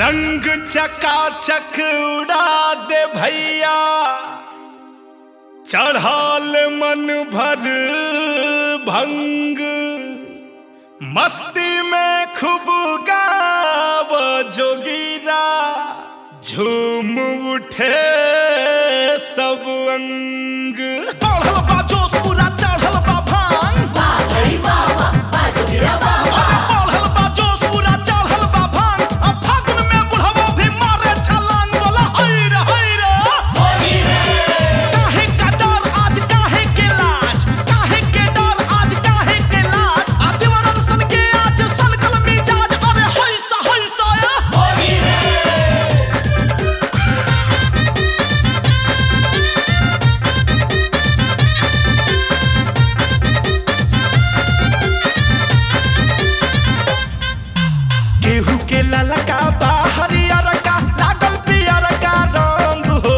रंग चकाचक उड़ा दे भैया चढ़ाल मन भर भंग मस्ती में खूब गाव जोगीरा झूम उठे सब अंग बढ़ल बा जोश पूरा चढ़ल बा भांग वाह वाह वाह वाह जोगिरा वाह वाह बढ़ल बा जोश पूरा चढ़ल बा भांग अब फागुन में बुढ़वा भी मारे छलांग बोला हैर हैर होली रे काहे का डर आज काहे के लाज काहे के डर आज काहे के लाज आ दीवारन सन के आज सनकल मिजाज अरे हैसा हैसा ए होली रे केहू के ललका बा हरियर का लागल पियर का रंग हो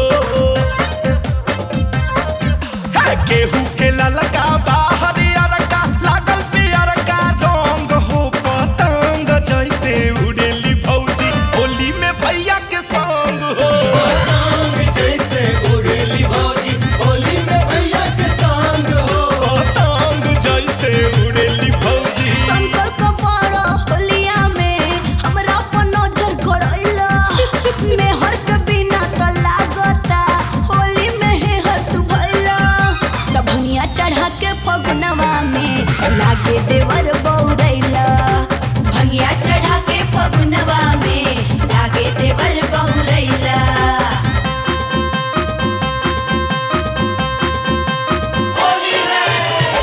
हे, केहू के ललका बा हरियर का लागल पियर का रंग हो पतंग जैसे उड़ेली भौजी होली में भैया के संग हो जैसे उड़ेली भौजी होली में भैया के संग हो पतंग जैसे उड़ेली भौजी संकल कपाड़ा होलिया में हमरा पर नजर गड़ैला मेहर के बिना त लागता होली में हे हत भैला तब भनिया चढ़ा के फगुनवा में लागे देवर बौरैला भंगिया चढ़ा के फगुनवा में लागे देवर बहुरैला होली रे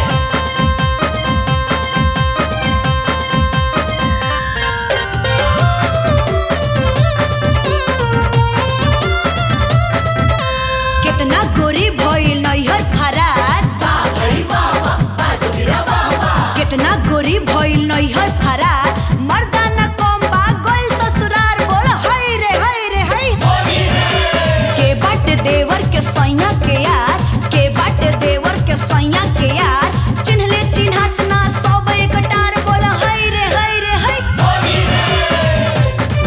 कितना गोरी भइल नैहर फरार वाह भाई वाह वाह वाह जोगिरा वाह वाह कितना गोरी भइल नैहर फरार मर्दाना कम बा गइल ससुरार बोल हाय रे हाय रे हाय होली रे के बाट देवर के सैया के यार के बाट देवर के सैया के यार चिन्हले चिन्हत ना सब एक टार बोल हाय रे हाय रे हाय होली रे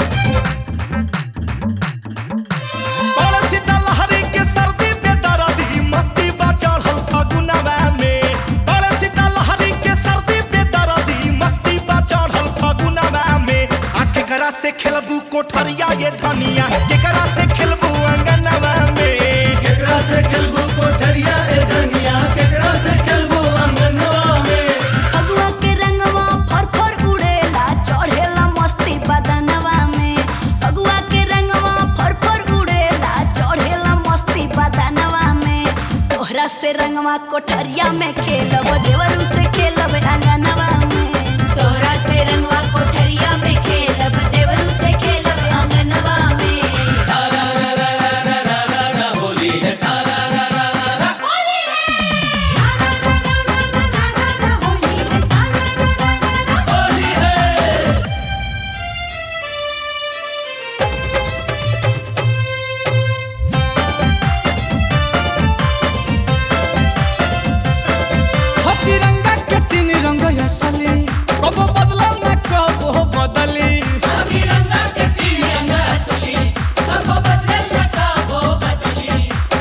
और सीता लहरी के सर्दी पे दर्दी मस्ती बा चढ़ल फगुनवा में और सीता लहरी के सर्दी पे दर्दी मस्ती बा चढ़ल फगुनवा में आ केकरा से खेलबू कोठरिया ये धनिया केकरा से खेलबू अंगनवा में केकरा से खेलबू कोठरिया ए धनिया केकरा से खेलबू अंगनवा में फगुआ के रंगवा फर फर उड़ेला चढ़ेला मस्ती बदनवा में फगुआ के रंगवा फर फर उड़ेला चढ़ेला मस्ती बदनवा में तोहरा से रंगवा कोठरिया में खेलब देवरू से खेलब अंगनवा में तोहरा से रंगवा कोठरिया में खेलब देवरू से खेलब आंगनवा में होली है सारा होली है सारा होली है हो तिरंगा के तीन रंग असली कब बदला न कब बदली तिरंगा के तिरंगा असली कब बदल कब बदली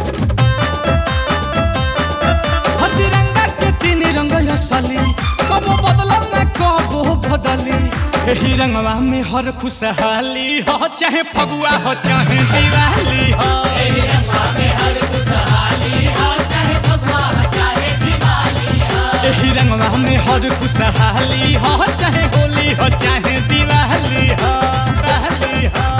हो तिरंगा के तीन रंग असली कब बदला न कब बदली एही रंगवा में हर खुशहाली हो चाहे फगुआ हो चाहे दिवाली हो रंगवा में हर खुशहाली हो चाहे भगवा हो चाहे दिवाली हो एही रंगवा में हर खुशहाली हो चाहे होली हो चाहे दिवाली हो दिवाली हो